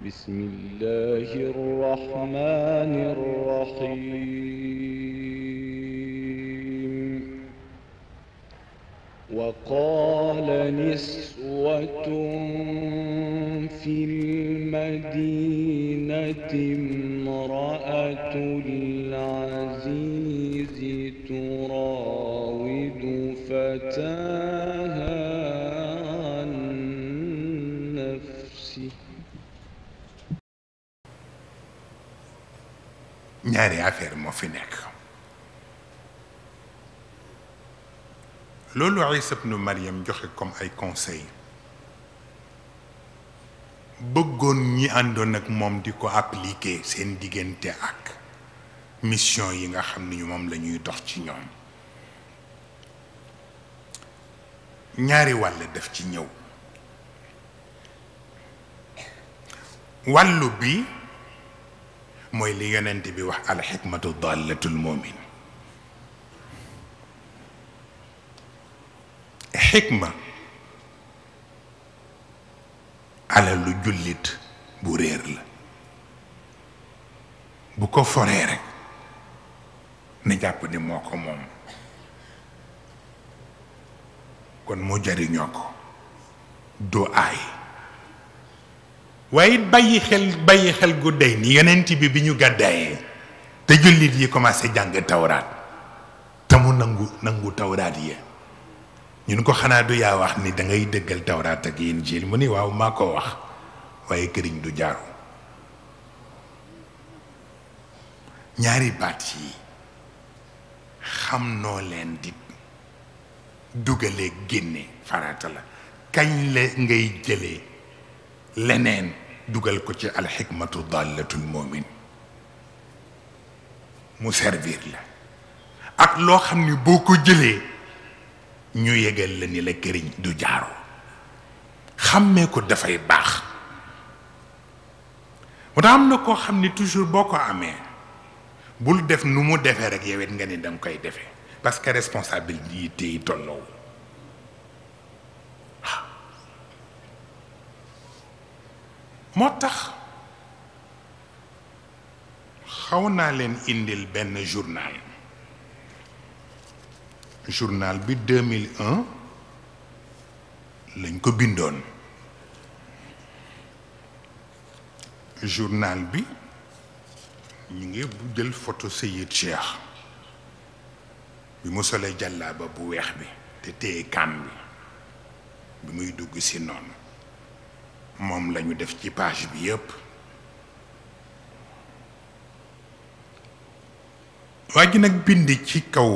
بسم الله الرحمن الرحيم وقال نسوة في المدينة امرأة العزيز تراود فتاها عن نفسه ñaari affaire moo fi nekk loolu Isa ibnu Maryam joxe comme ay conseil bëggoon ñi àndoon ak moom di ko appliquer seen diggante ak mission yi nga xam ni moom la ñuy dox ci ñoom ñaari wàll def ci ñëw wàllu bi mooy li yonent bi wax alxikmatu dallatul mumin xikma alalu jullit bu réer la bu ko foree rek na jàpp ni moo ko moom kon mu jariñoo ko doo aay waaye it bàyyi xel bàyyi xel gu dey ni yonent bi bi ñu gàddaayee te jullit yi commencé jàng tawraat te mu nangu nangu tawraat yi ñun ko xanaa du yaa wax ni da ngay dëggal tawraat ak injiil mu ni waaw maa ko wax waaye këriñ du jaaru ñaari baat yi xam noo leen di dugalee génne farata la kañ la ngay jëlee leneen dugal ko ci alxikmatu dallatul mumin mu servir la ak loo xam ni boo ko jëlee ñu yegal la ni la këriñ du jaaro xàmmee ko dafay baax moo tax am na koo xam ni toujours boo ko amee bul def nu mu defee rek yow it nga ni danga koy defee parce que responsabilité yi tolloo moo tax xaw naa leen indil benn journal journal bi 2001 lañ ko bindoon journal bi ñu ngi bu jël photo Seyid Cheikh bi mu solee jàllaaba bu weex bi te téye kam bi bi muy dugg si noonu moom lañu def ci page bi yépp waa ji nag bind ci kaw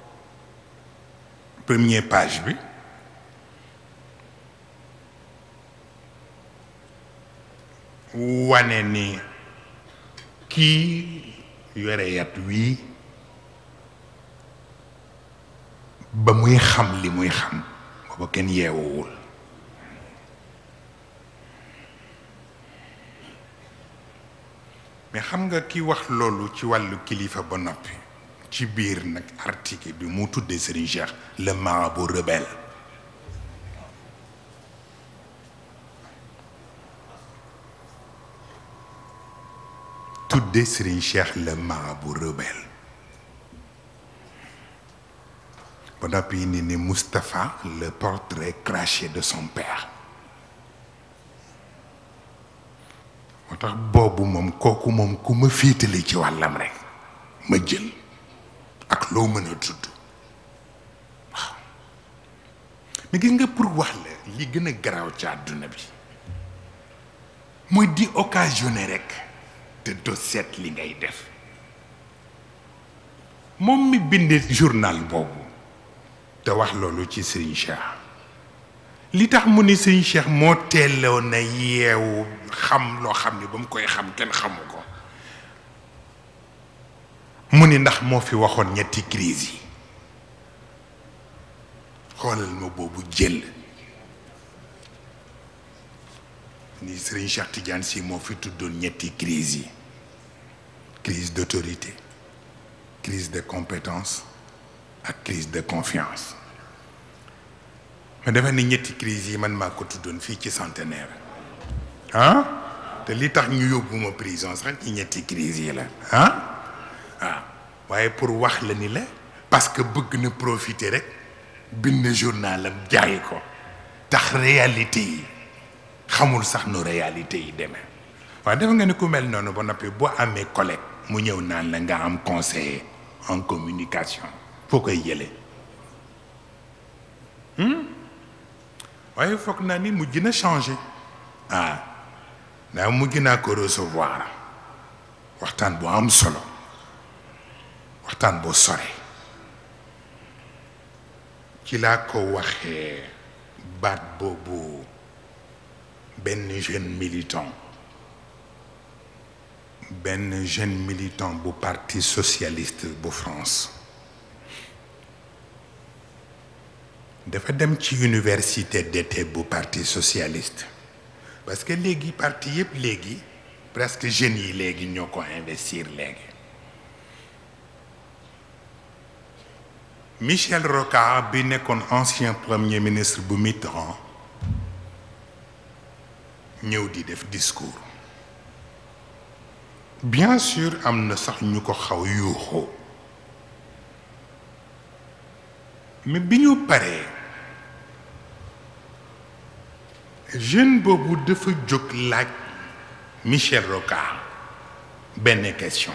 premier page bi wane ni kii yore yat wii ba muy xam li muy xam booba kenn yeewuwul mais xam nga ki wax loolu ci wàllu kilifa ba noppi ci biir nag article bi mu tuddee Serigne Cheikh le marabout rebelle tuddee Serigne Cheikh le marabout rebelle ba noppi ni ni Moustapha le portrait craché de son père moo tax boobu moom kooku moom ku ma féetale ci wàllam rek ma jël ak loo mën a tudd waaw mais gis nga pour wax la li gën a garaaw ci àdduna bi mooy di occasionné rek te doo seet li ngay def moom mi bind journal boobu te wax loolu ci Serigne Cheikh li tax mu ni Serigne Cheikh moo teeloo na yeewu xam loo xam ni ba mu koy xam kenn xamu ko mu ni ndax moo fi waxoon ñetti crise yi xoolal ma boobu jël ni Serigne Cheikh Tidiane Sy moo fi tuddoon ñetti crise yi crise d'autorité crise de compétence ak crise de confiance ma defe ni ñetti crise yi man maa ko tuddoon fii ci centenaire ah te li tax ñu yóbbu ma prison sax ci ñetti crise yi la ah waaw waaye pour wax la ni la parce que bëgg na profiter rek bind journalam jaay ko tax réalité yi xamul sax nu réalité yi demee waaye dafa nga ni ku mel noonu ba noppi boo amee collègue mu ñëw naan la nga am conseiller en communication foo koy jëlee waaye foog naa ni mujj na changé ah ndax mujj naa ko recevoir waxtaan bu am solo waxtaan bu sore ci laa ko waxee baat boobu benn jeune militant benn jeune militant bu parti socialiste bu France dafa dem ci université d'été bu parti socialiste parce que léegi parti yëpp léegi presque jeunes yi léegi ñoo ko investir léegi Michel Rocard bi nekkoon ancien premier ministre bu Mitterrand ñëw di def discours bien sûr am na sax ñu ko xaw yuuxoo mais bi ñu paree jeune boobu dafa jóg laaj Michel Rocard benn question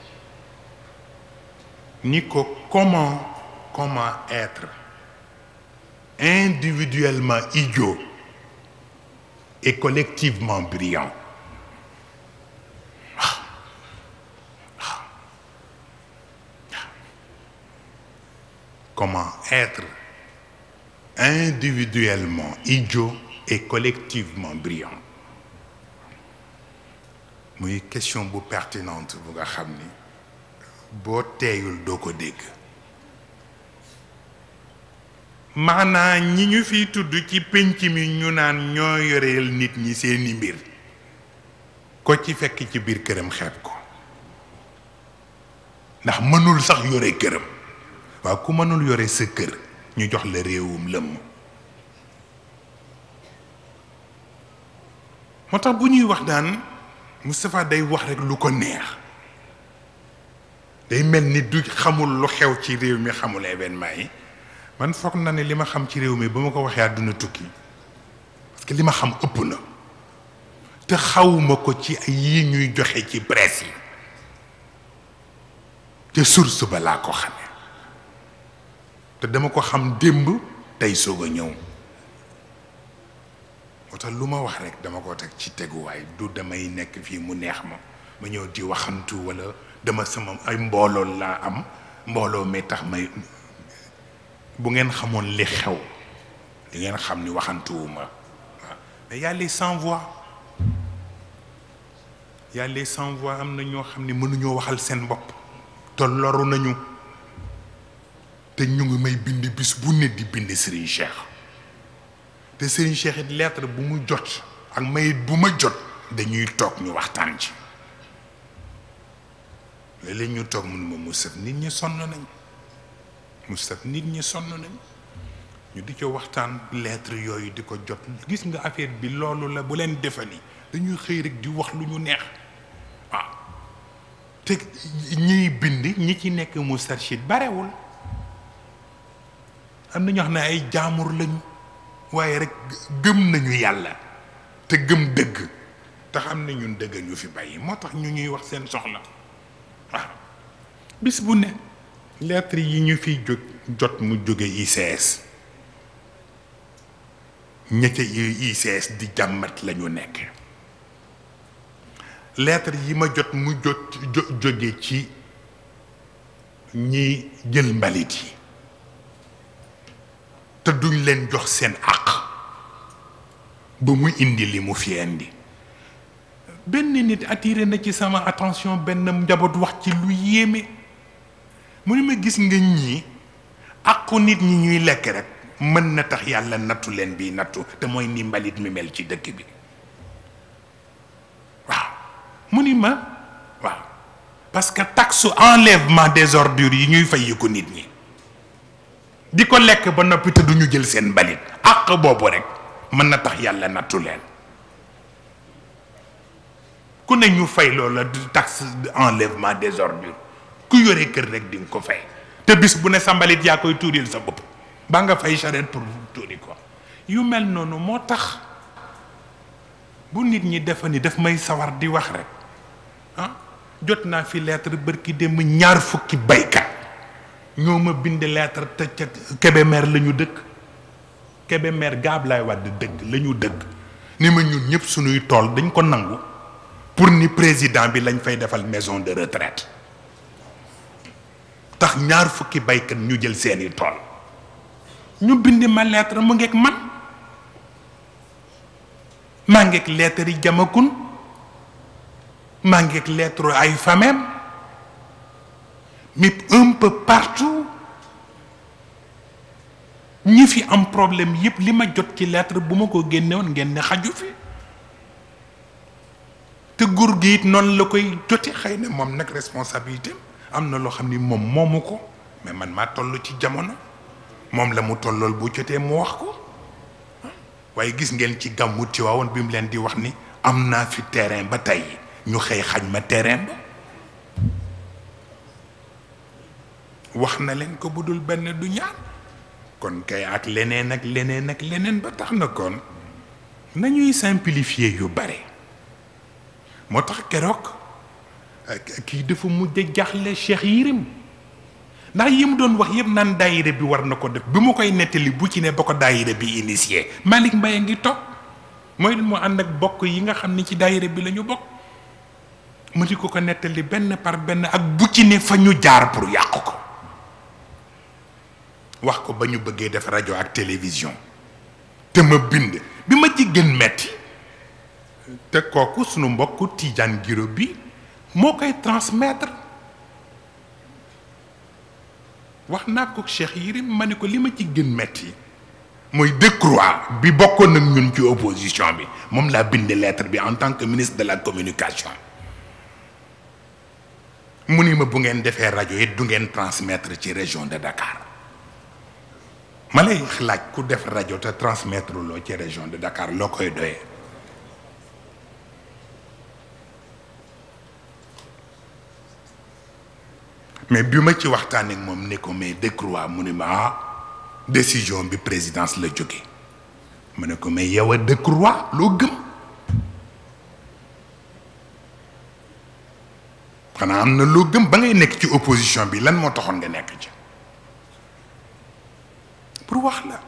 ni ko comment comment être individuellement idiot et collectivement brillant comment être individuellement idiot et collectivement brillant muy question bu pertinente bu nga xam ni boo teeyul doo ko dégg maanaam ñi ñu fiy tudd ci pénc mi ñu naan ñoo yoreel nit ñi seeni mbir ko ci fekk ci biir këram xeeb ko ndax mënul sax yore këram waaw ku mënul yore sa kër ñu jox la réewum lëmm moo tax bu ñuy wax daan Moustapha day wax rek lu ko neex day mel ni du xamul lu xew ci réew mi xamul événement yi man foog na ne li ma xam ci réew mi ba ma ko waxee àdduna tukki parce que li ma xam ëpp na te xawuma ko ci ay yi ñuy joxe ci presse yi te source ba laa ko xamee te dama ko xam démb tey soog a ñëw moo tax lu ma wax rek dama ko teg ci teguwaay du damay nekk fii mu neex ma ma ñëw di waxantu walla dama sama ay mbooloo laa am mbooloo mi tax may bu ngeen xamoon li xew di ngeen xam ni waxantuwuma waaw mais y a les sans voix y a les sans voix am na ñoo xam ni mënuñoo waxal seen bopp te loru nañu te ñu ngi may bind bis bu ne di bind Serigne Cheikh te Serigne Cheikh it lettre bu mu jot ak mayit bu ma jot dañuy toog ñu waxtaan ci léeg-léeg ñu toog mun ma Moustapha nit ñi sonn nañ Moustapha nit ñi sonn nañ ñu di ko waxtaan lettre yooyu di ko jot gis nga affaire bi loolu la bu leen defani dañuy xëy rek di wax lu ñu neex waaw te ñiy bind ñi ci nekk Moustarchid barewul am na ñoo xam ne ay jaamur lañu waaye rek gëm nañu yàlla te gëm dëgg te xam ne ñun dëgg ñu fi bàyyi moo tax ñu ñuy wax seen soxla waaw bis bu ne lettre yi ñu fiy jóg jot mu jóge ICS ñette ICS di jàmmat la ñu nekk lettre yi ma jot mu jot jóge ci ñi jël mbalit yi te duñ leen jox seen àq ba mu indi li mu fi indi benn nit attiré na ci sama attention benn njaboot wax ci lu yéeme mu ne ma gis nga ñii àqu nit ñi ñuy lekk rek mën na tax yàlla nattu leen bii nattu te mooy ni mbalit mi mel ci dëkk bi waaw mu ni ma waaw parce que taxe enlèvement des ordures yi ñuy fay ko nit ñi di ko lekk ba noppi te duñu jël seen mbalit àq boobu rek mën na tax yàlla nattu leen ku ne ñu fay loola taxe enlèvement des ordures ku yore kër rek di nga ko fay te bis bu ne sambalit yaa koy tuuril sa bopp ba nga fay charrette pour tuuri ko yu mel noonu moo tax bu nit ñi defa ni daf may sawar di wax rek ah jot naa fi lettre bërki dem ñaar fukki baykat ñoo ma bind lettre te ca Kébémer la ñu dëkk Kébémer gaab laay wàdd dëgg la ñu dëgg ni ma ñun ñëpp suñuy tool dañ ko nangu pour ni président bi lañ fay defal maison de retraite tax ñaar fukki baykat ñu jël seeni tool ñu bind ma lettre mu ngeeg man maa ngeeg lettre yi jamakun maa ngeeg lettre ay famem mais un peu partout ñi fi am problème yépp li ma jot ci lettre bu ma ko génnewoon ngeen ne xaju fi te góor gi it noonu la koy jote xëy na moom nag responsabilité am na loo xam ni moom moomu ko mais man maa toll ci jamono moom la mu tollool bu jotee mu wax ko waaye gis ngeen ci gàmmu Tiwaawoon bi mu leen di wax ni am naa fi terrain ba tey ñu xëy xañ ma terrain ba wax na leen ko bu dul benn du ñaar kon kay ak leneen ak leneen ak leneen ba tax na kon nañuy simplifier yu bare moo tax keroog kii dafa mujj jaaxle Cheikh Yirim ndax yi mu doon wax yëpp naan daayira bi war na ko def bi mu koy nettali bu ci ne ba ko daayira bi initié Malick Mbaye ngi toog mooy mu ànd ak bokk yi nga xam ni ci daayira bi la ñu bokk mu di ko ko nettali benn par benn ak bu ci ne fa ñu jaar pour yàq ko wax ko ba ñu bëggee def rajo ak télévision te ma bind bi ma ci gën metti te kooku sunu mbokku Tidiane Giro bi moo koy transmettre wax naa ko Cheikh Yirim ma ne ko li ma ci gën metti mooy Decroix bi bokkoon ak ñun ci opposition bi moom laa bind lettre bi en tant que ministre de la communication mu ni ma bu ngeen defee rajo it du ngeen transmettre ci région de Dakar ma lay laaj ku def rajo te transmettre loo ci région de Dakar loo koy doyee mais bi ma ci waxtaan ak moom ne ko mais Decroix mu ne ma ah décision bi présidence la jóge ma ne ko mais yow a Decroix loo gëm xanaa am na loo gëm ba ngay nekk ci opposition bi lan moo taxoon nga nekk ci pour wax la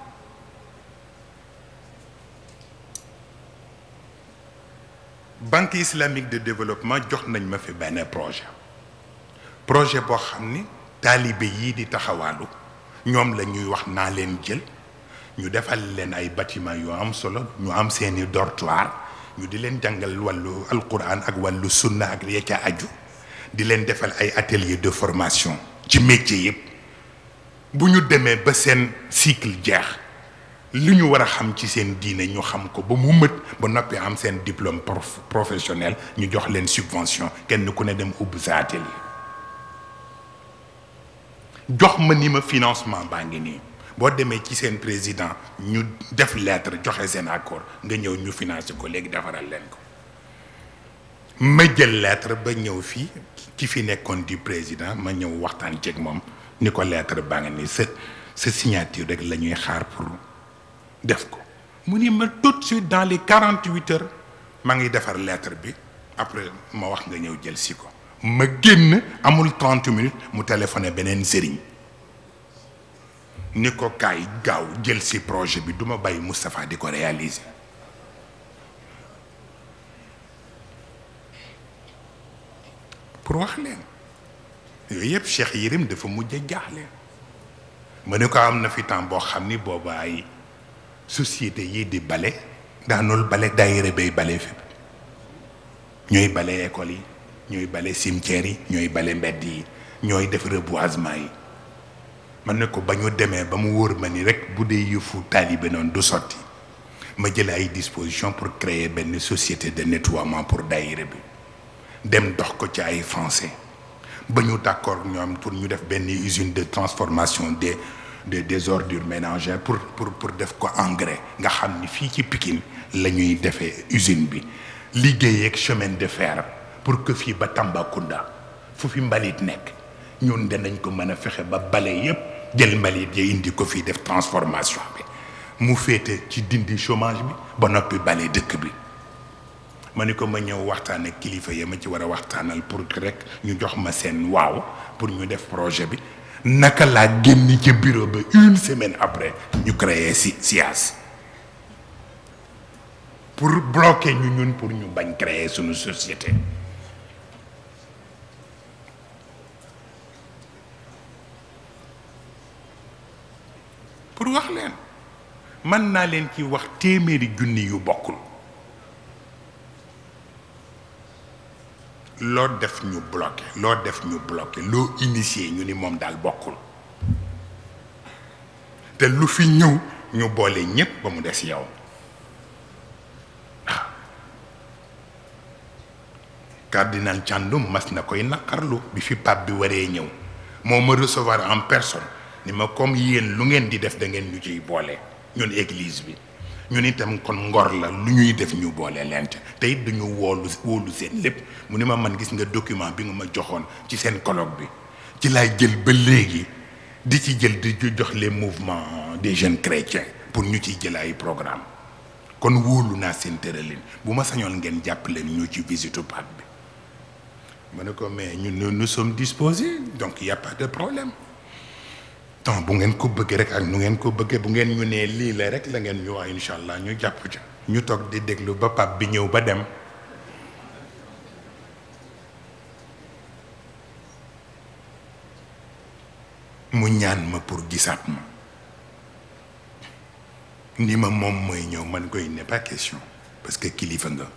banque islamique de développement jox nañ ma fi benn projet projet boo xam ni taalibe yii di taxawaalu ñoom la ñuy wax naa leen jël ñu defal leen ay bâtiment yu am solo ñu am seeni dortoir ñu di leen jàngal wàllu alquran ak wàllu sunna ak ya ca aju di leen defal ay atelier de formation ci métier yëpp bu ñu demee ba seen cycle jeex li ñu war a xam ci seen diine ñu xam ko ba mu mët ba noppi am seen diplôme professionnel ñu jox leen subvention kenn ku ne dem ubbi sa atelier jox ma ni ma financement baa ngi nii boo demee ci seen président ñu def lettre joxe seen accord nga ñëw ñu financé ko léegi defaral leen ko ma jël lettre ba ñëw fii ci fi nekkoon di président ma ñëw waxtaan ceeg moom ni ko lettre baa ngi nii sa sa signature rek la ñuy xaar pour def ko mu ni ma tout de suite dans les quarante huit heures maa ngi defar lettre bi après ma wax nga ñëw jël si ko ma génn amul trente minutes mu téléphoné beneen sëriñ ni ko kaay gaaw jël si projet bi duma bàyyi Moustapha di ko réaliser pour wax leen yooyu yëpp Cheikh Yirim dafa mujj a jaaxle ma ne ko am na fi temps boo xam ni booba ay société yi di bale daanul bale daayira bay bale fépp ñooy bale école yi ñooy bale cimetière yi ñooy bale mbedd yi ñooy def reboisement yi man ne ko ba ñu demee ba mu wóor ma ni rek bu dee yëfu taalibe noonu du sotti ma jël ay disposition pour créer benn société de nettoiement pour daayira bi dem dox ko ci ay français ba ñu d'accord ñoom pour ñu def benn usine de transformation des des des ordures ménagères pour pour pour def ko engrais nga xam ni fii ci Pikine la ñuy defee usine bi liggéey ak chemin de fer pour que fii ba Tambacounda fu fi mbalit nekk ñun danañ ko mën a fexe ba bale yépp jël mbalit ya indi ko fii def transformation bi mu féete ci dindi chômage bi ba noppi bale dëkk bi ma ni ko ma ñëw waxtaan ak kilifa ya ma ci war a waxtaanal pour que rek ñu jox ma seen waaw pour ñu def projet bi naka laa génn ca bureau ba une semaine après ñu créer si SIAS pour bloquer ñu ñun pour ñu bañ créer suñu société pour wax leen mën naa leen ci wax téeméeri junni yu bokkul loo def ñu bloqué loo def ñu bloqué loo initié ñu ni moom daal bokkul te lu fi ñëw ñu boole ñépp ba mu des yow waaw cardinal Thiandoum mas na koy naqarlu bi fi pape bi waree ñëw moo ma recevoir en personne ni ma comme yéen lu ngeen di def da ngeen ñu ciy boole ñun église bi ñun itam kon ngor la lu ñuy def ñu boole lent te it dañu woolu wóolu seen lépp mu ni ma man gis nga document bi nga ma joxoon ci seen colloque bi ci laay jël ba léegi di ci jël di jox les mouvements des jeunes chrétiens pour ñu ciy jël ay programme kon wóolu naa seen tëralin bu ma sañoon ngeen jàppale ñu ci visitu pape bi ma ne ko mais ñun nous sommes disposés donc y a pas de problème donc bu ngeen ko bëggee rek ak nu ngeen ko bëggee bu ngeen ñu nee lii la rek la ngeen ñu wax incha allah ñu jàpp ca ñu toog di déglu ba pape bi ñëw ba dem mu ñaan ma pour gisaat ma ni ma moom mooy ñëw man koy n'est pas question parce que kilifa nga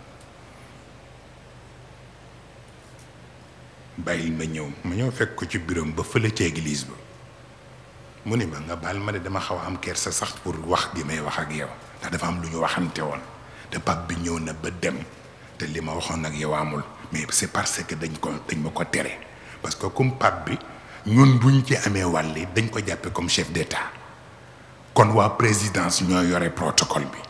bàyyil ma ñëw ma ñëw fekk ko ci bureau ba fële ci église ba mu ni ma nga baal ma de dama xaw a am kersa sax pour wax gi may wax ak yow ndax dafa am lu ñu waxante woon te pap bi ñëw na ba dem te li ma waxoon ak yow amul mais c'est parce que dañ ko dañ ma ko tere parce que comme pap bi ñun buñ ci amee wàlli dañ ko jàppe comme chef d'état kon waa présidence ñoo yore protocole bi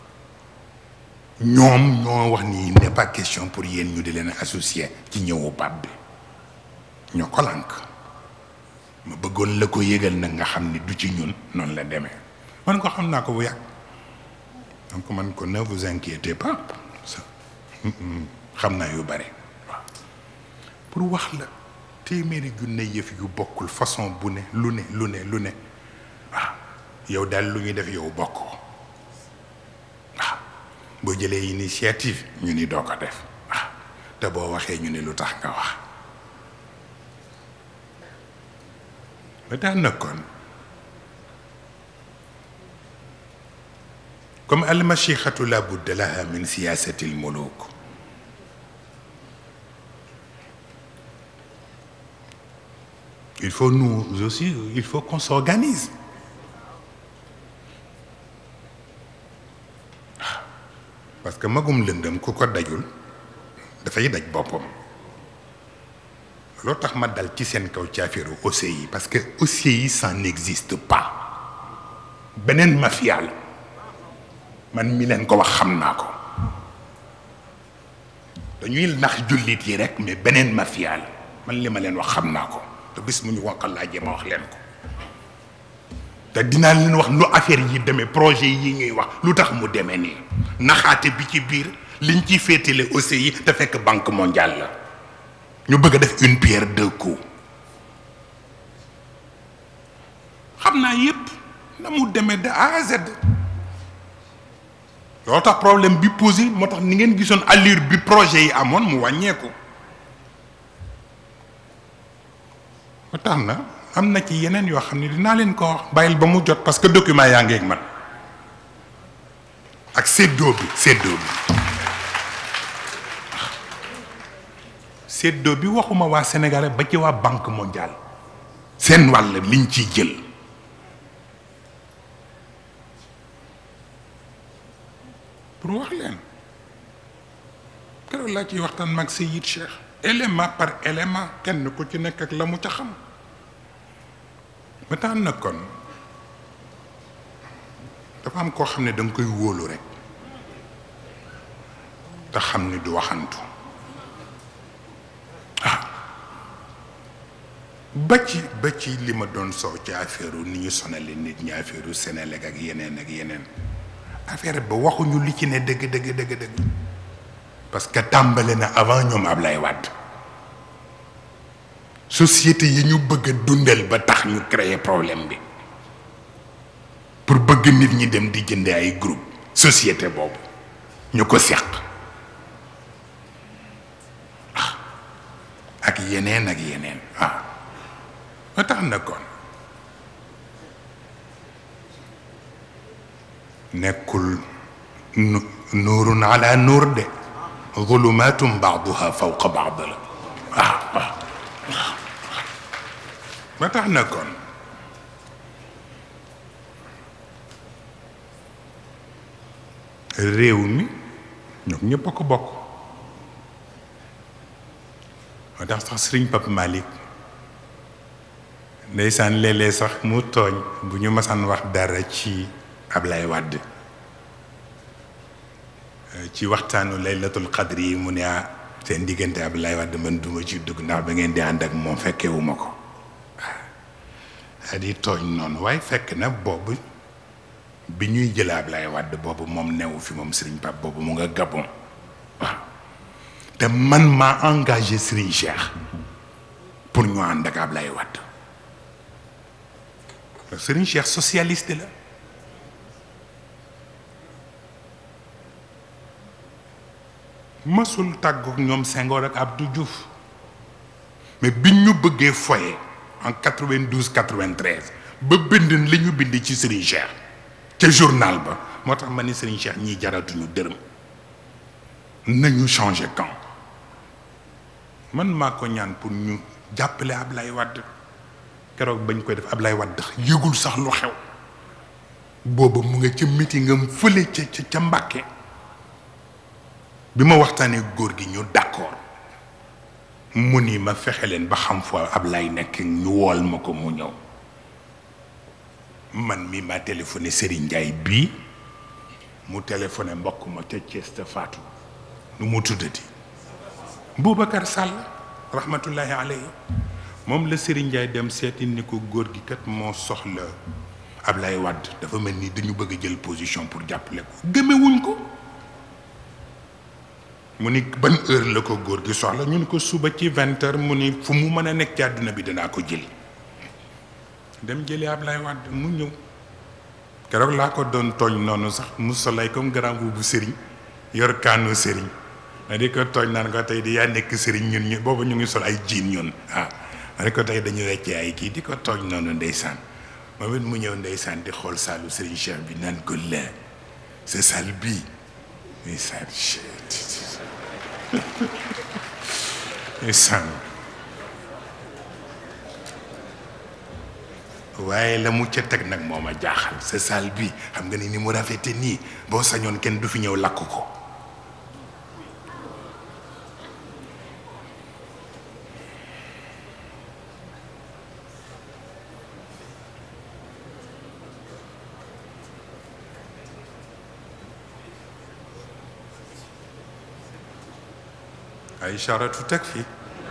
ñoom ñoo wax ni n'est pas question pour yéen ñu di leen associé ci ñëwu pap bi ñoo ko lànk ma bëggoon la ko yëgal nag nga xam ni du ci ñun noonu la demee man ko xam naa ko bu yàgg donc man ko ne vous inquiétez pas ça xam naa yu bare waaw pour wax la téeméeri junne yëf yu bokkul façon bu ne lu ne lu ne lu ne waaw yow daal lu ñuy def yow bokkoo waaw boo jëlee initiative ñu ni doo ko def waaw te boo waxee ñu ni lu tax nga wax ba tax na kon comme almachixatu la budda laha min siyasati almuluk il faut nous aussi il faut qu'on s'organise parce que magum lëndëm ku ko dajul dafay daj boppam loo tax ma dal ci seen kaw ci affaire OCI parce que OCI ça n'existe pas beneen mafia la man mi leen ko wax xam naa ko dañuy nax jullit yi rek mais beneen mafia la man li ma leen wax xam naa ko te bis mu ñu wonqal laajee ma wax leen ko te dinaa leen wax lu affaire yi demee projet yi ñuy wax lu tax mu demee nii naxaate bi ci biir liñ ciy féetale OCI te fekk banque mondiale la ñu bëgg a def une pierre deux coups xam naa yépp na mu demee de A à Z loolu tax problème bi posé moo tax ni ngeen gisoon allure bi projet yi amoon mu wàññeeku moo tax na am na ci yeneen yoo xam ne dinaa leen ko wax bàyyil ba mu jot parce que document yaa ngi ak man ak séddoo bi séddoo bi séddoo bi waxuma waa Sénégal ba ci waa banque mondiale seen wàll liñ ciy jël pour wax leen keroog laa ciy waxtaan mag Seyid Cheikh élément par élément kenn ku ci nekk ak la mu ca xam ba tax na kon dafa am koo xam ne da nga koy wóolu rek te xam ni du waxantu ah ba ci ba ci li ma doon soow ci affaire ni ñu sonale nit ñi affaire u Sénélec ak yeneen ak yeneen affaire ba waxuñu li ci ne dëgg dëgg dëgg dëgg parce que tàmbale na avant ñoom Ablaye Wade société yi ñu bëgg a dundal ba tax ñu créer problème bi pour bëgg nit ñi dem di jënde ay groupe société boobu ñu ko seq ak yeneen ak yeneen ah ba tax na kon nekkul nu nuurun ala nuur de zulumatum baaduha fawqa baad la waaw waaw ba tax na kon réew mi ñoom ñëpp a ko bokk moo tax sax sëriñ Pape Malick ndeysaan léeg-léeg sax mu tooñ bu ñu masaan wax dara ci Ablaye Wade ci waxtaanu laylatul qadr yi mu ne ah seen diggante Ablaye Wade man duma ci dugg ndax ba ngeen di ànd ak moom fekkewuma ko waaw di tooñ noonu waaye fekk na boobu bi ñuy jël Ablaye Wade boobu moom newu fi moom Serigne Pape boobu mu nga Gabon waaw te man maa engagé Serigne Cheikh pour ñu ànd ak Ablaye Wade Serigne Cheikh socialiste la masul tàggook ñoom Senghor ak Abdou Diouf mais biñ ñu bëggee foye en 92 93 ba bind li ñu bind ci Serigne Cheikh ca journal ba moo tax ma ni Serigne Cheikh ñii jaratuñu dërëm nañu changer camp man maa ko ñaan pour ñu jàppale Ablaye Wade keroog bañ koy def Ablaye Wade yëgul sax lu xew booba mu nga ca meeting am fële ca ca ca Mbàkke bi ma waxtaanee góor gi ñu d'accord mu ni ma fexe leen ba xam foo Ablaye nekk ñu wool ma ko mu ñëw man mi ma téléphoné Serigne Ndiaye bii mu téléphoné mbokk ma ca Thiès te Fatou nu mu tuddati Boubacar Sall rahmatullahi alayhi moom la Serigne Ndiaye dem seeti ni ko góor gi kat moo soxla Ablaye Wade dafa mel ni dañu bëgg a jël position pour jàppale ko gëmewuñ ko mu ni ban heure la ko góor gi soxla ñu ni ko suba ci vingt heures mu ni fu mu mën a nekk ci àdduna bi danaa ko jëli dem jëli Ablaye Wade mu ñëw keroog laa ko doon tooñ noonu sax mu solay comme grand bu sëriñ yor kaanu sëriñ ma di ko tooñ naan ko tey di yaa nekk sëriñ ñun ñu boobu ñu ngi sol ay jiin ñun ah ma di ko tey dañu weccee ay kii di ko tooñ noonu ndeysaan moom it mu ñëw ndeysaan di xool saalu sëriñ Cheikh bi naan ko la sa saal bii ndeysaan ndeysaan waaye la mu ca teg nag moo ma jaaxal sa saal bi xam nga ni ni mu rafete nii boo sañoon kenn du fi ñëw lakk ko ay charatu teg fii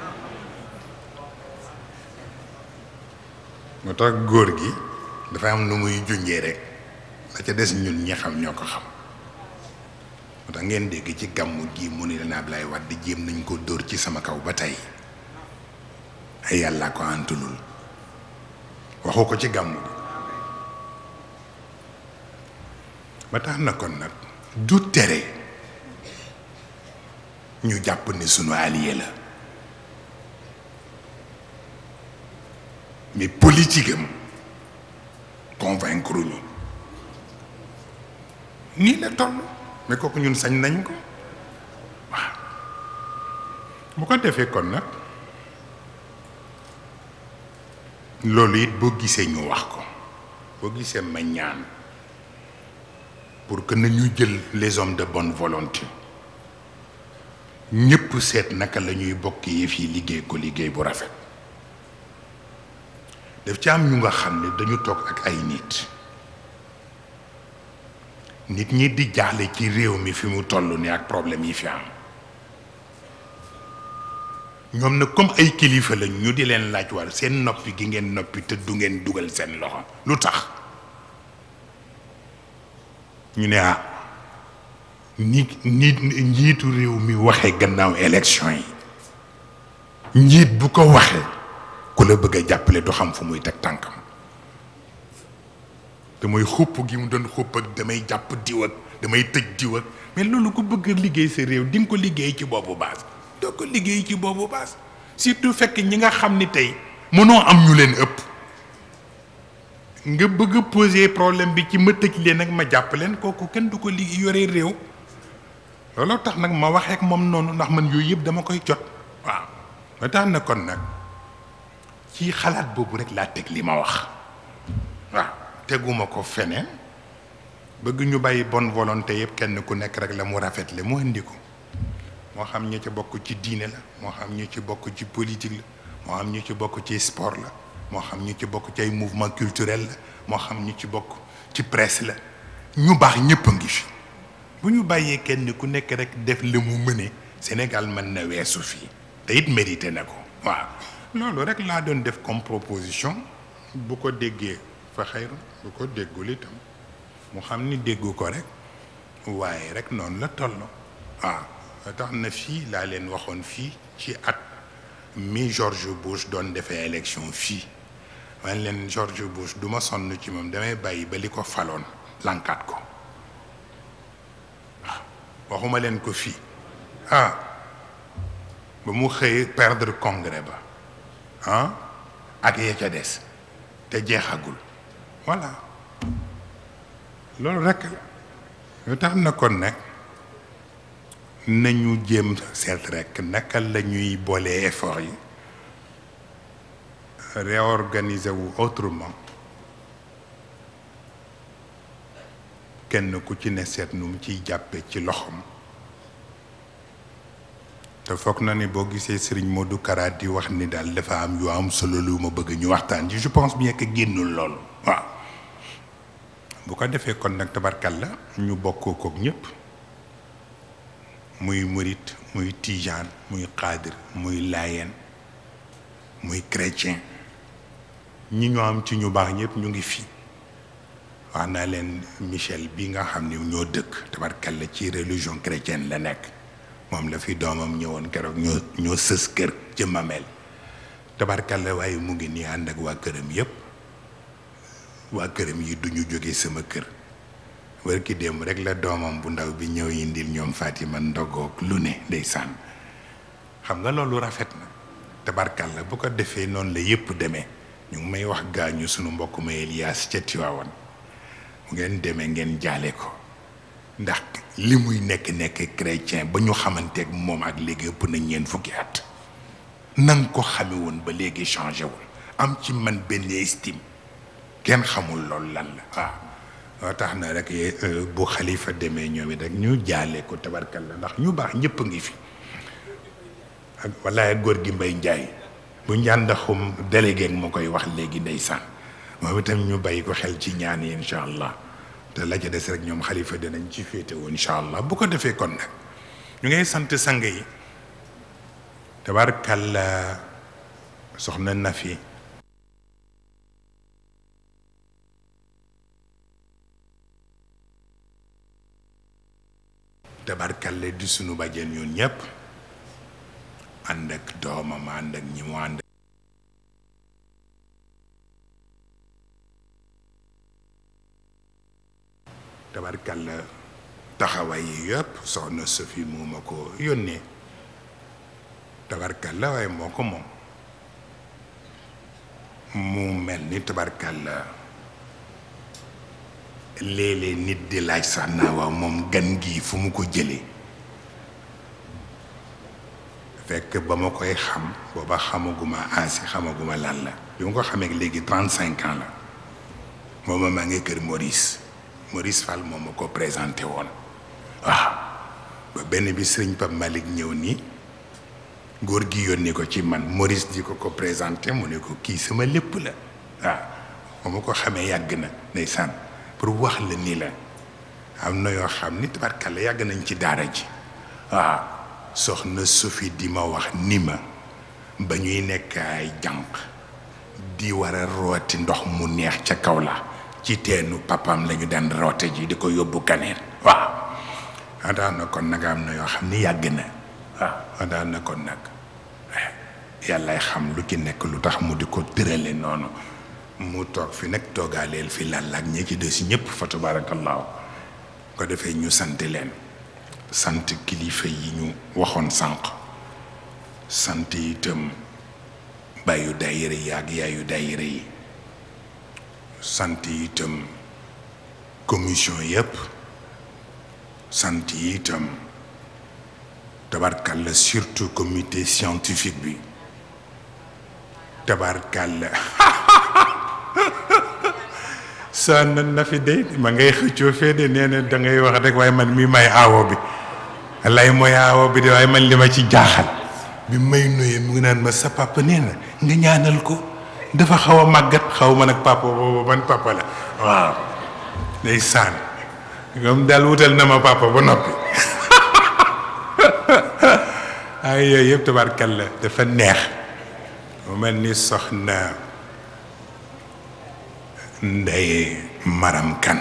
moo tax góor gi dafa am nu muy junjee rek la ca des ñun ñi xam ñoo ko xam moo tax ngeen dégg ci gàmmu gi mu ne leen Ablaye Wade jéem nañ ko dóor ci sama kaw ba tey ay yàlla ko antulul waxu ko ci gàmmu gi ba tax na kon nag du tere ñu jàpp ni sunu allié la mais politique am convaincre ñu nii la toll mais kooku ñun sañ nañ ko waaw bu ko defee kon nag loolu it boo gisee ñu wax ko boo gisee ma ñaan pour que nañu jël les hommes de bonne volonté ñëpp seet naka la ñuy bokk yëf yi liggéey ko liggéey bu rafet daf ci am ñu nga xam ne dañu toog ak ay nit nit ñi di jaaxle ci réew mi fi mu toll ni ak problème yi fi am ñoom nag comme ay kilifa la ñu di leen laaj war seen noppi gi ngeen noppi te du ngeen dugal seen loxo lu tax ñu ne ah ni nit njiitu réew mi waxee gannaaw élection yi njiit bu ko waxee ku la bëgg a jàppale du xam fu muy teg tànkam te mooy xupp gi mu doon xupp ak damay jàpp diw ak damay tëj diw ak mais loolu ku bëgg a liggéey sa réew di nga ko liggéey ci boobu base doo ko liggéey ci boobu base surtout fekk ñi nga xam ni tey mënoo am ñu leen ëpp nga bëgg a poser problème bi ci ma tëj leen ak ma jàpp leen kooku kenn du ko liggéey yore réew looloo tax nag ma waxee ak moom noonu ndax man yooyu yëpp dama koy jot waaw ma tax na kon nag ci xalaat boobu rek laa teg li ma wax waaw teguma ko feneen bëgg ñu bàyyi bonne volonté yëpp kenn ku nekk rek la mu rafetle mu indi ko moo xam ñu ci bokk ci diine la moo xam ñu ci bokk ci politique la moo xam ñu ci bokk ci sport la moo xam ñu ci bokk ci ay mouvement culturel la moo xam ñu ci bokk ci presse la ñu baax ñëpp a ngi fi bu ñu bàyyee kenn ku nekk rek def la mu mëne Sénégal mën na weesu fii te it mérité na ko waaw loolu rek laa doon def comme proposition bu ko déggee fa xayru bu ko déggul itam mu xam ni déggu ko rek waaye rek noonu la toll waaw tax na fii laa leen waxoon fii ci at mi George Bush doon defee élection fii man leen George Bush du ma sonn ci moom damay bàyyi ba li ko faloon lankaat ko waaw waxuma leen ko fii ah ba mu xëy perdre congrès ba ah ak ya ca des te jeexagul voilà loolu rekk lu tax na kon nag nañu jéem seet rekk naka la ñuy boolee effort yi réorganiser wu autrement kenn ku ci ne seet nu mu ciy jàppe ci loxoom te foog na ni boo gisee Serigne Modou Kara di wax ni daal dafa am yu am solo lu ma bëgg ñu waxtaan ci je pense bien que génnul loolu waaw bu ko defee kon nag tabarkal la ñu bokkoo kook ñëpp muy murit muy tijaan muy xaadir muy laayeen muy chrétien ñi ñoo am ci ñu baax ñëpp ñu ngi fi wax naa leen Michel bi nga xam ne ñoo dëkk tabarkal la ci religion chrétienne la nekk moom la fi doomam ñëwoon keroog ñoo ñoo sës kër ci mameel tabarkal la waaye mu ngi nii ànd ak waa këram yëpp waa këram yi duñu jóge sama kër wër ki démb rek la doomam bu ndaw bi ñëw indil ñoom Fatima ndogoog lu ne ndeysaan xam nga loolu rafet na tabarkal la bu ko defee noonu la yëpp demee ñu ngi may wax gaañu sunu mbokk ma Elias ca Tiwaawan mu ngeen demee ngeen jaale ko ndax li muy nekk nekk chrétien ba ñu xamanteeg moom ak léegi ëpp na ñeent fukki at nanga ko xame woon ba léegi changé wul am ci man benn estime kenn xamul loolu lan la waaw loo tax na rek bu xalifa demee ñoom it rek ñu jaale ko tabarkal la ndax ñu baax ñëpp a ngi fi ak walaay góor gi mbay njaay bu njàndaxum délégué ma koy wax léegi ndeysaan moom itam ñu bàyyi ko xel ci ñaan yi incha allah te la ca des rek ñoom xalifa dinañ ci féetewoo incha allah bu ko defee kon nag ñu ngay sant sang yi tabarkal la soxna Nafi tabarkalle di sunu bàjjen ñun ñëpp ànd ak doomam ànd ak ñi mu ànd tabarkalle taxawaay yi yëpp soxna Sophie moo ma ko yónnee tabarkalle waaye moo ko moom mu mel ni tabarkalle léeg-léeg nit di laaj sax naa waaw moom gan gi fu mu ko jëlee fekk ba ma koy xam booba xamaguma ansi xamaguma lan la bi ma ko xamee léegi trente cinq ans la mooma maa ngi kër Maurice Maurice Fall moom ma ko présenté woon waaw ba benn bi sëriñ Pape Malick ñëw nii góor gi yónni ko ci man Maurice di ko ko présenté mu ne ko kii sama lépp la waaw ba ma ko xamee yàgg na ndeysaan pour wax la ni la am na yoo xam ni tabarkalla yàgg nañ ci daara ji waaw soxna Sophie di ma wax ni ma ba ñuy nekk ay jànq di war a rooti ndox mu neex ca kaw la ci teenu papam lañu daan roote ji di ko yóbbu kaneen waaw daan na kon nag am na yoo xam ni yàgg na waaw daan na kon nag yàllaay xam lu ci nekk lu tax mu di ko tërale noonu mu toog fi nag toogaaleel fi lalla ak ñi ci des ñëpp fa tabaarakallaahu ko defee ñu sant leen sant kilifa yi ñu waxoon sànq sant itam bàyyu daayira yi ak yaayu daayira yi sant itam commission yëpp sant itam tabarkalla surtout comité scientifique bi tabarkalla sa na na fi de ma ngay xëccoo fee de nee na da ngay wax rek waaye man mi may aawo bi lay mooy aawo bi de waaye man li ma ci jaaxal bi may nuyee mu ngi naan ma sa papa nee na nga ñaanal ko dafa xaw a màggat xaw ma nag papa boobu ban papa la waaw day saan comme daal wutal na ma papa ba noppi ay yooyu yëpp tabarkalla dafa neex mu mel ni soxna ndey maram kan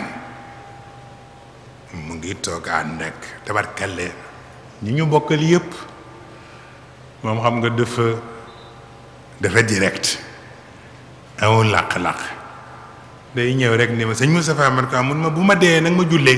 mu ngi toog ànd ak tabarkalla ñi ñu bokkal yëpp moom xam nga dafa dafa direct amul làq-làq day ñëw rek ni ma sëñ Moustapha man ko mun ma bu ma dee nag ma jullee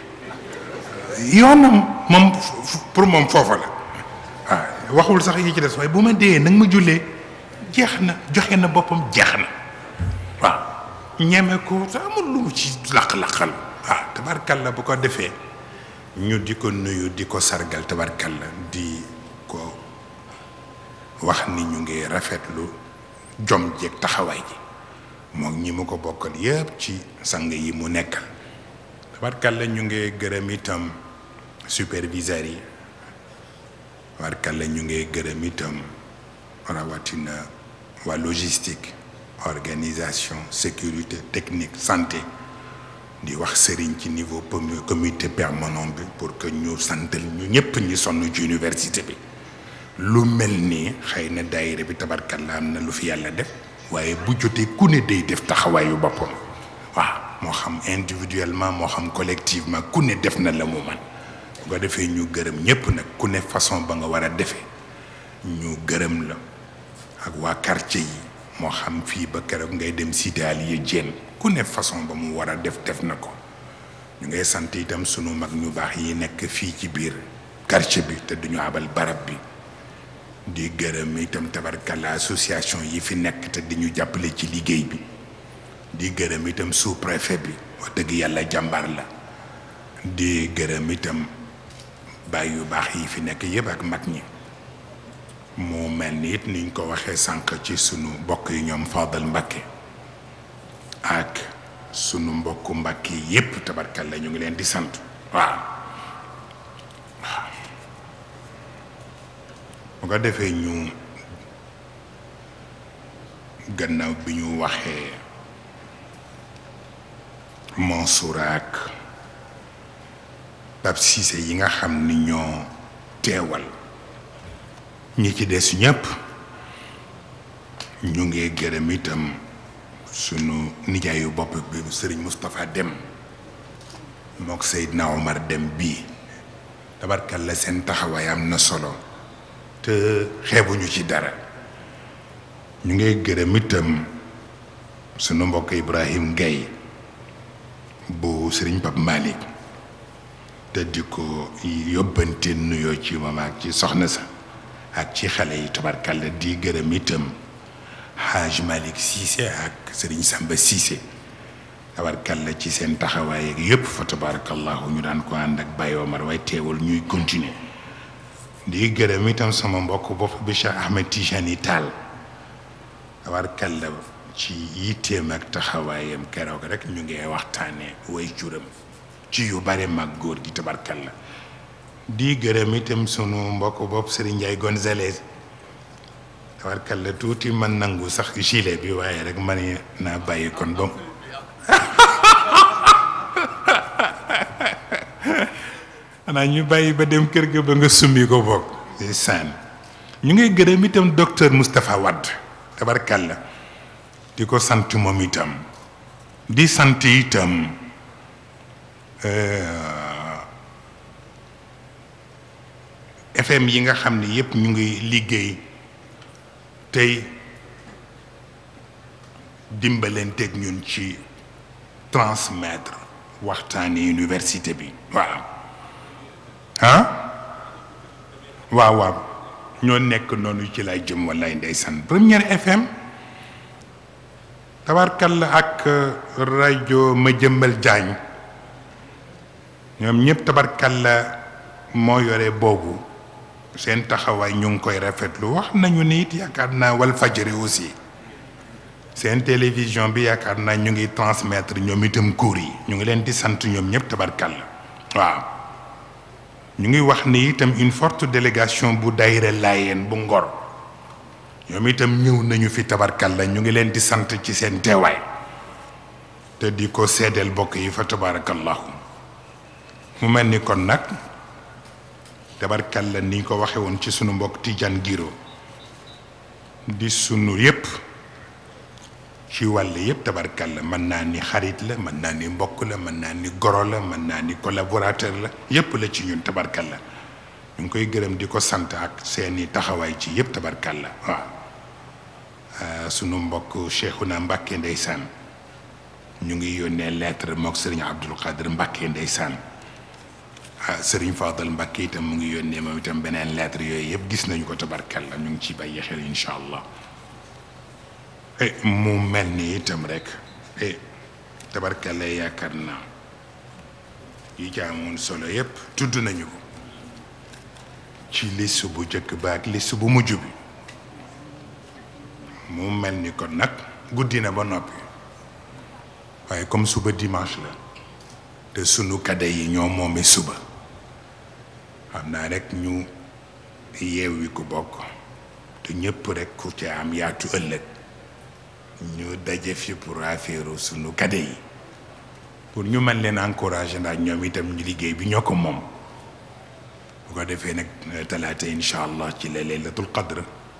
yoonam moom pour moom foofa la waaw waxul sax yi ci des waaye bu ma dee nag ma jullee jeex na joxe na boppam jeex na waaw ñeme ko te amul lu mu ci laq-laqal waaw tabarkalla bu ko defee ñu di ko nuyu di ko sargal tabarkalla di ko wax ni ñu ngi rafetlu jom jeeg taxawaay ji moom ñi mu ko bokkal yëpp ci sang yi mu nekkal tabarkalla ñu ngi gërëm itam superviseurs yi tabarkalla ñu ngi gërëm itam rawatina waa logistique organisation sécurité technique santé di wax sëriñ ci niveau comité permanent bi pour que ñu santal ñu ñëpp ñi sonn ci université bi lu mel nii xëy na daayira bi tabarkalla am na lu fi yàlla def waaye bu jotee ku ne day def taxawaayu boppam waaw moo xam individuellement moo xam collectivement ku ne def na la mu man bu ko defee ñu gërëm ñëpp nag ku ne façon ba nga war a defee ñu gërëm la ak waa quartier yi moo xam fii ba keroog ngay dem cité Aliou Diène ku ne façon ba mu war a def def na ko ñu ngay sant itam sunu mag ñu baax yi nekk fii ci biir quartier bi te duñu abal barab bi di gërëm itam tabarkalla association yi fi nekk te di ñu jàppale ci liggéey bi di gërëm itam sous préfet bi wax dëgg yàlla jàmbaar la di gërëm itam baay yu baax yi fi nekk yëpp ak mag ñi mu mel ni it niñ ko waxee sànq ci sunu mbokk yi ñoom Fadal Mbakke ak sunu mbokku Mbakke yépp tabarkalla ñu ngi leen di sant waaw waaw bu ko defee ñu gannaaw bi ñu waxee Mansour ak Pape Cissé yi nga xam ni ñoo teewal ñi ci des ñëpp ñu ngi gërëm itam sunu nijaayu bopp bi sëriñ Moustapha Dem mook Seydina Omar Dem bii tabarkalla seen taxawaay am na solo te xeebuñu ci dara ñu ngi gërëm itam sunu mbokk Ibrahim Gaye bu sëriñ Pape Malick te di ko yóbbante nuyoo ci moom ak ci soxna sa ak ci xale yi tabarkalla di gërëm itam Haj Malick Cissé ak sëriñ Samba Cissé tabarkalla ci seen taxawaay ak yëpp fa tabarakallahu ñu daan ko ànd ak Baye Omar waaye teewul ñuy continuer di gërëm itam sama mbokk bopp bi Cheikh Ahmed Tijani Tall tabarkalla ci yitteem ak taxawaayam keroog rek ñu ngi waxtaanee way juram ci yu bare mag góor gi tabarkalla di gërëm itam sunu mbokk bopp Serigne Ndiaye Gonzalez tabarkalla tuuti man nangu sax gilet bi waaye rek man naa bàyyi kon ba xanaa ñu bàyyi ba dem kër ga ba nga summi ko bokk di saan ñu ngay gërëm itam docteur Moustapha Wade tabarkalla di ko sant moom itam di sant itam FM yi nga xam ne yépp ñu ngi liggéey tey dimbalenteeg ñun ci transmettre waxtaani université bi waaw ah waaw waaw ñoo nekk noonu ci lay jëm wallaay ndeysaan première FM tabarkalla ak rajo ma jëmbal jaañ ñoom ñëpp tabarkalla moo yore boobu seen taxawaay ñu ngi koy rafetlu wax nañu ni it yaakaar naa wal fajri aussi seen télévision bi yaakaar naa ñu ngi transmettre ñoom itam cours yi ñu ngi leen di sant ñoom ñëpp tabarkalla waaw ñu ngi wax ni itam une forte délégation bu daayira laayeen bu ngor ñoom itam ñëw nañu fi tabarkalla ñu ngi leen di sant ci seen teewaay te di ko seedeel bokk yi fa tabarakallahu mu mel ni kon nag tabarkalla ni ñu ko waxe woon ci sunu mbokk Tidiane Giro di sunu yépp ci wàll yépp tabarkalla mën naa ni xarit la mën naa ni mbokk la mën naa ni goro la mën naa ni collaborateur la yépp la ci ñun tabarkalla ñu ngi koy gërëm di ko sant ak seeni taxawaay ci yépp tabarkalla waaw sunu mbokk Cheikhouna Mbacke ndeysaan ñu ngi yónnee lettre mook sëriñ Abdul Qadir Mbacke ndeysaan ah sëriñ Fadal Mbacke itam mu ngi yónnee moom itam beneen lettre yooyu yëpp gis nañu ko tabarkalla ñu ngi ci bàyyi xel incha allah mu mel ni itam rek tabarkalla yaakaar naa yi jaamoon solo yëpp tudd nañu ko ci liste bu njëkk ba ak liste bu mujj bi mu mel ni kon nag guddi na ba noppi waaye comme suba dimanche la te sunu kade yi ñoo moome suba xam naa rek ñu yeewi ku bokk te ñëpp rek ku ci am yaatu ëllëg ñu daje fi pour affaire sunu kade yi pour ñu mën leen encourager ndax ñoom itam ñu liggéey bi ñoo ko moom bu ko defee nag talaata incha allah ci la laylatul qadr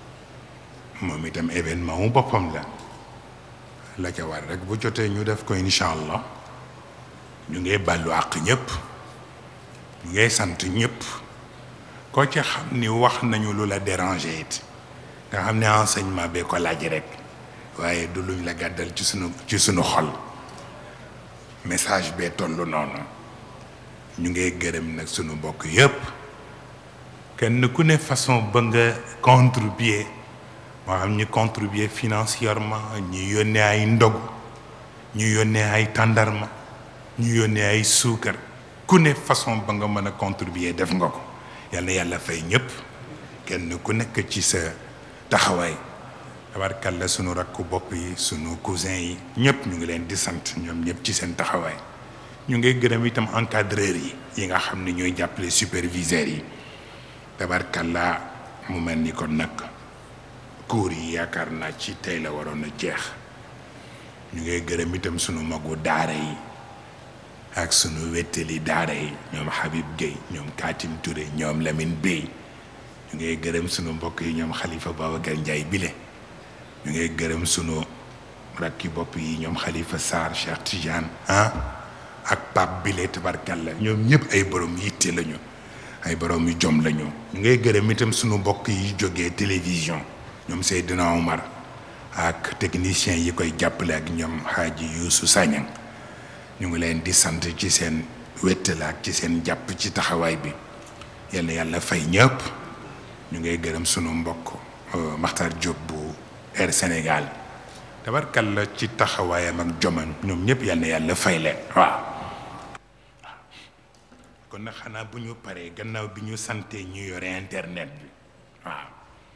moom itam événement mu boppam la la ca war rek bu jotee ñu def ko incha allah ñu ngay bàllu àq ñëpp ñu ngay sant ñëpp koo ci xam ni wax nañu lu la déranger it nga xam ne enseignement bee ko laaj rek waaye du luñ la gàddal ci sunu ci sunu xol message bee tollu noonu ñu ngay gërëm nag sunu mbokk yëpp kenn ku ne façon ba nga contribuer moo xam ñu contribuer financièrement ñu yónnee ay ndogu ñu yónnee ay tàndarma ñu yónnee ay suukar ku ne façon ba nga mën a contribuer def nga ko yal na yàlla fay ñëpp kenn ku nekk ci sa taxawaay tabarkalla sunu rakku bopp yi sunu cousin yi ñëpp ñu ngi leen di sant ñoom ñëpp ci seen taxawaay ñu ngi gërëm itam encadreurs yi yi nga xam ne ñooy jàppale superviseurs yi tabarkalla mu mel ni kon nag cours yi yaakaar naa ci tey la waroon a jeex ñu ngay gërëm itam sunu magu daara yi ak sunu wettali daara yi ñoom Habib Gueye ñoom Katim Touré ñoom Lamine Bey ñu ngay gërëm sunu mbokk yi ñoom Khalifa Babacar Ndiaye bile ñu ngay gërëm sunu rakki bopp yi ñoom Khalifa Sarr Cheikh Tidiane ah ak Pape bile tabarkalla ñoom ñëpp ay borom yitte lañu ay borom yu jom lañu ñu ngay gërëm itam sunu mbokk yi jógee télévision ñoom Seydina Omar ak technicien yi koy jàppale ak ñoom Hadji Youssou Sagnang ñu ngi leen di sant ci seen wéttal ak ci seen jàpp ci taxawaay bi yal na yàlla fay ñëpp ñu ngay gërëm sunu mbokk Makhtar Diop bu Air Sénégal tabarkalla ci taxawaayam ak joman ñoom ñëpp yal na yàlla fay leen waaw kon nag xanaa bu ñu paree gannaaw bi ñu santee ñu yore internet bi waaw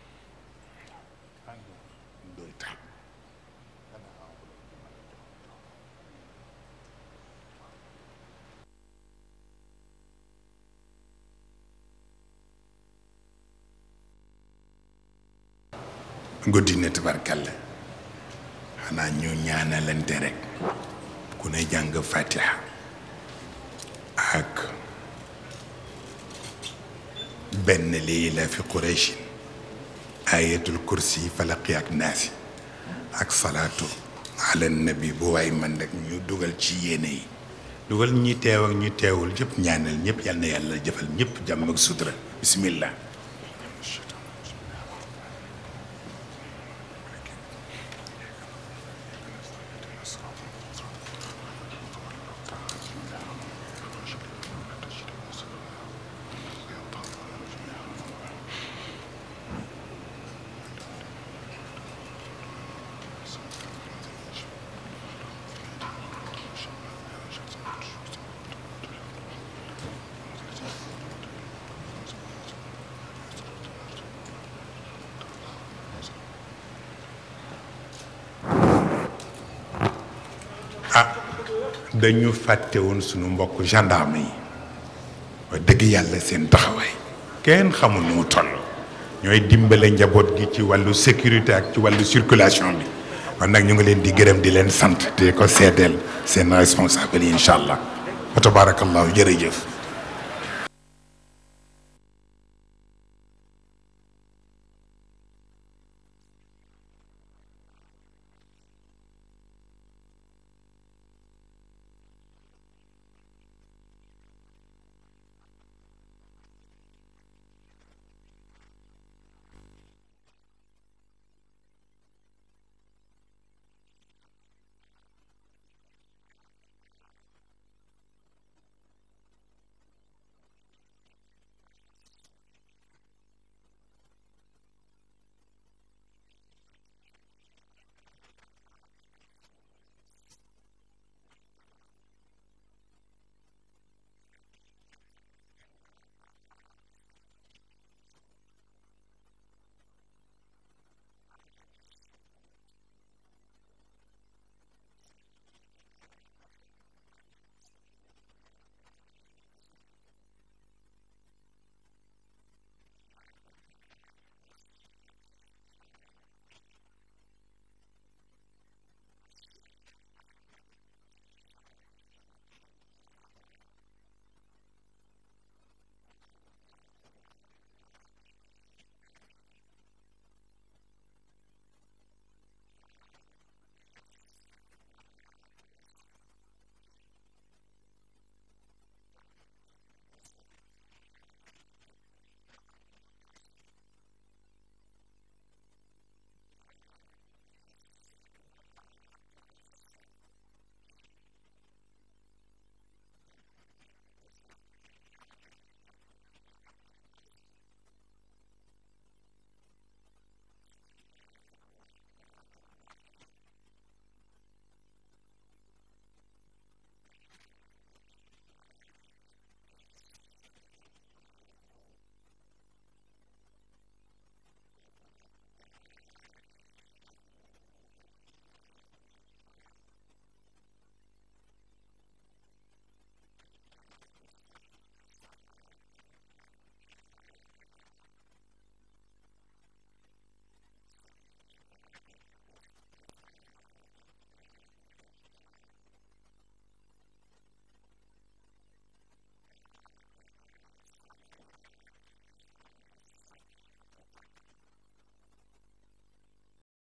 guddi na tabarkalla xanaa ñu ñaanalante rek ku ne jàng fatiha ak benn lii la fi qurayshin ayatul kursi falaqi ak naasi ak salaatu ala nabi bu waay man rek ñu dugal ci yéene yi dugal ñi teew ak ñu teewul ñëpp ñaanal ñëpp yal na yàlla jëfal ñëpp jàmm ak sutura bismillah ah dañu fàtte woon sunu mbokk gendarme yi wax dëgg yàlla seen taxawaay kenn xamul nu mu toll ñooy dimbale njaboot gi ci wàllu sécurité ak ci wàllu circulation bi kon nag ñu ngi leen di gërëm di leen sant te ko seedeel seen responsable yi incha allah wa tabarakallahu jërëjëf